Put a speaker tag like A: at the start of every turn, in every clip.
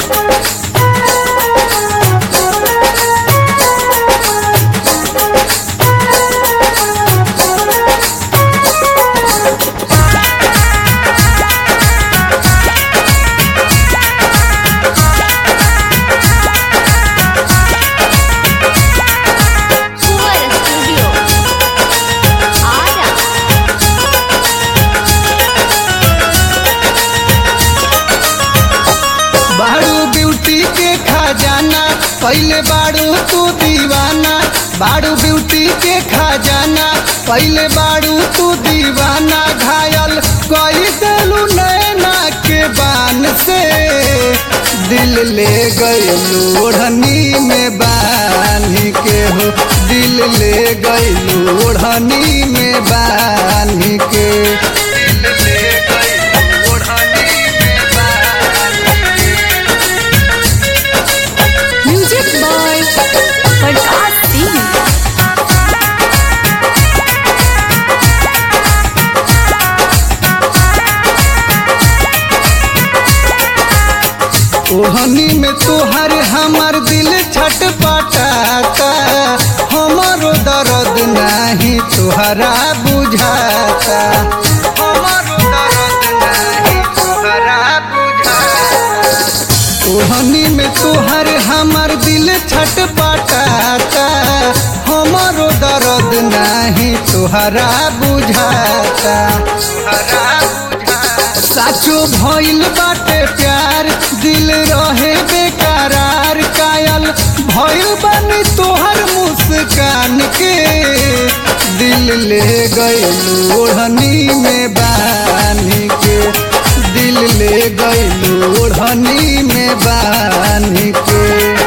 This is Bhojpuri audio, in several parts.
A: Fuera Studio. Ara.
B: बारू ब्यूटी के खजाना पहले बारू तू दीवाना बारू ब्यूटी के खजाना पहले बारू तू दीवाना घायल कोई दिलू नैना के बान से दिल ले गयलू ओढ़नी में बांध के हो दिल ले गयलू ओढ़नी में बांध के दिल ले गयलू ओढ़नी में बांध के
A: Music by Prakash Singh.
B: ओहनी में तोहर हमर दिल छटपटाता हमरो दर्द नहीं तोहरा बुझाता हमरो दर्द नहीं तोहरा बुझाता ओहनी में तोहर हमर दिल छटपटाता हमरो दर्द नहीं तोहरा बुझाता तोहरा बुझाता साचो भइल बाटे प्यार दिल रहे बेकरार कायल भइल बानी तोहर मुस्कान के दिल ले गइलू ओढ़नी में बांध के दिल ले गइलू ओढ़नी में बांध के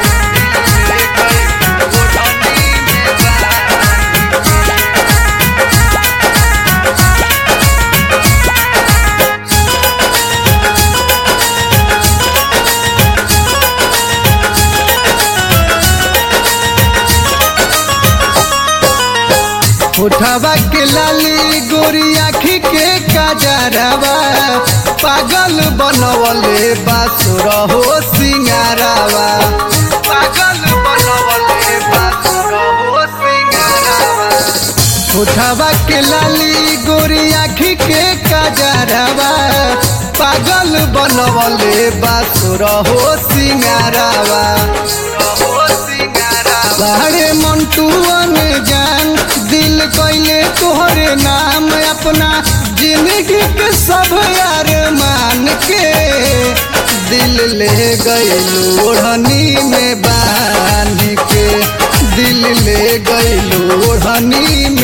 B: उठवा के लाली गोरी आखी के काजरवा पागल बनवले बासुर हो सिंगारवा पागल बनवले बासुर हो सिंगारवा उठवा के लाली गोरी आखी के काजरवा पागल बनवले बासुर हो सिंगारवा बाहरे मंटुअन जान दिल कैले तोहरे नाम अपना जिंदगी के सब यार मान के दिल ले गइलू ओढ़नी में बांध के दिल ले गइलू ओढ़नी